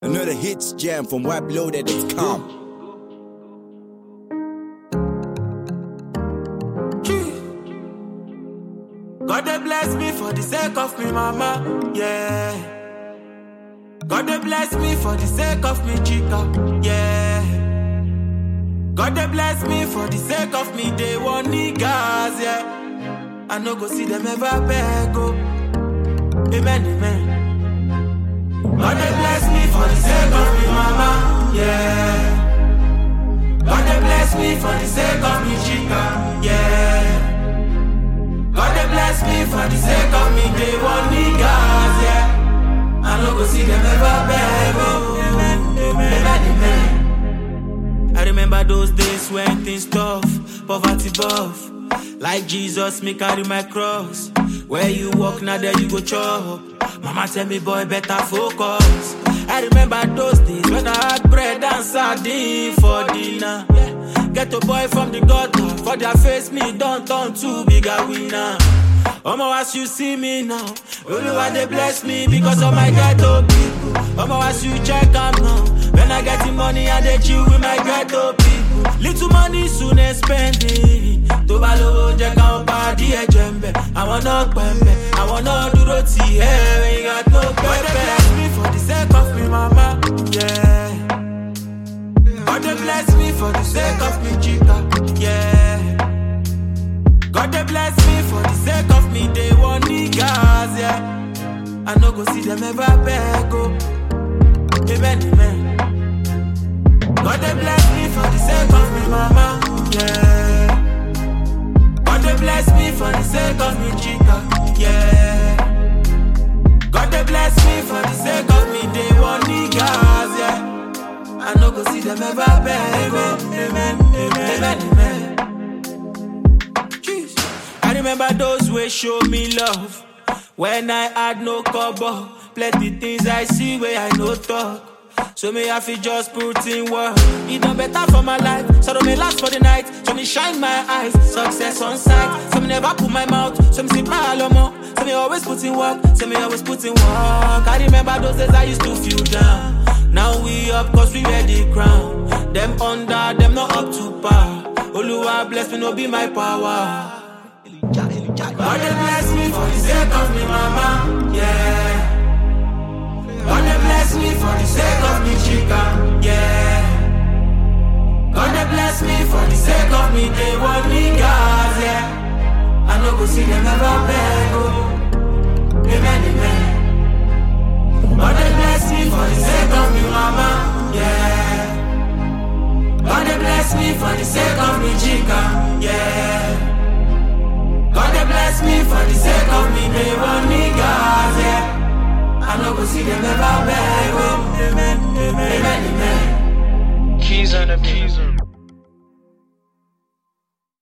Another hits jam from WebLoaded.com. God they bless me for the sake of me mama, yeah. God they bless me for the sake of me chica, yeah. God they bless me for the sake of me they want niggas, yeah. I no go see them ever beg, oh. Amen, amen. God they bless me for the sake of me mama, yeah. God they bless me for the sake of me chica, yeah. God they bless me for the sake of me, they want niggas, yeah. I no go see them ever beg, oh. Amen, amen, amen. I remember those days when things tough, poverty buff. Like Jesus, me carry my cross. Where you walk, now there you go chop. Mama tell me, boy, better focus. I remember those days when I had bread and sardine for dinner. Get a boy from the gutter, for their face me don't turn too big a winner. Omo, as you see me now, only one they bless me because of my ghetto people. Omo, as you check am now, when I get the money, I dey chill with my ghetto people. Little money soon I spend it. Tó bá lówó jẹ́ káwọn pàdé ẹ̀jẹ̀ ń bẹ̀. Àwọn náà pẹ̀mbẹ̀, àwọn náà dúró tì ẹ́ when you got no pẹ̀pẹ̀. God dey bless me for the sake of me mama, yeah. God dey bless me for the sake of me chica, yeah. God they bless me for the sake of me, they want niggas, yeah. I no go see them ever beg, oh. Amen, amen. God they bless me for the sake of me, mama, yeah. God they bless me for the sake of me, chica, yeah. God they bless me for the sake of me, they want niggas, yeah. I no go see them ever beg, oh. Amen, amen, amen, amen. Jeez. I remember those who show me love when I had no cover. Plenty things I see where I no talk. So me I feel just put in work. It done better for my life. So don't me last for the night. So me shine my eyes. Success on sight. So me never put my mouth. So me sit my alomo. So me always put in work. So me always put in work. I remember those days I used to feel down. Now we up cause we wear the crown. Them under, them not up to par. Oluwa bless me, no be my power. God they bless me for the sake of me mama, yeah. God they bless me for the sake of me chica, yeah. God they bless me for the sake of me, they want niggas, yeah. I no go see them ever beg, oh. Amen, amen. God they bless me for the sake of me mama, yeah. God they bless me for the sake of me chica, yeah. God they bless me for the sake of me, they want niggas, yeah. I no go see them ever beg, oh. Amen, amen, amen. Keys on the beat.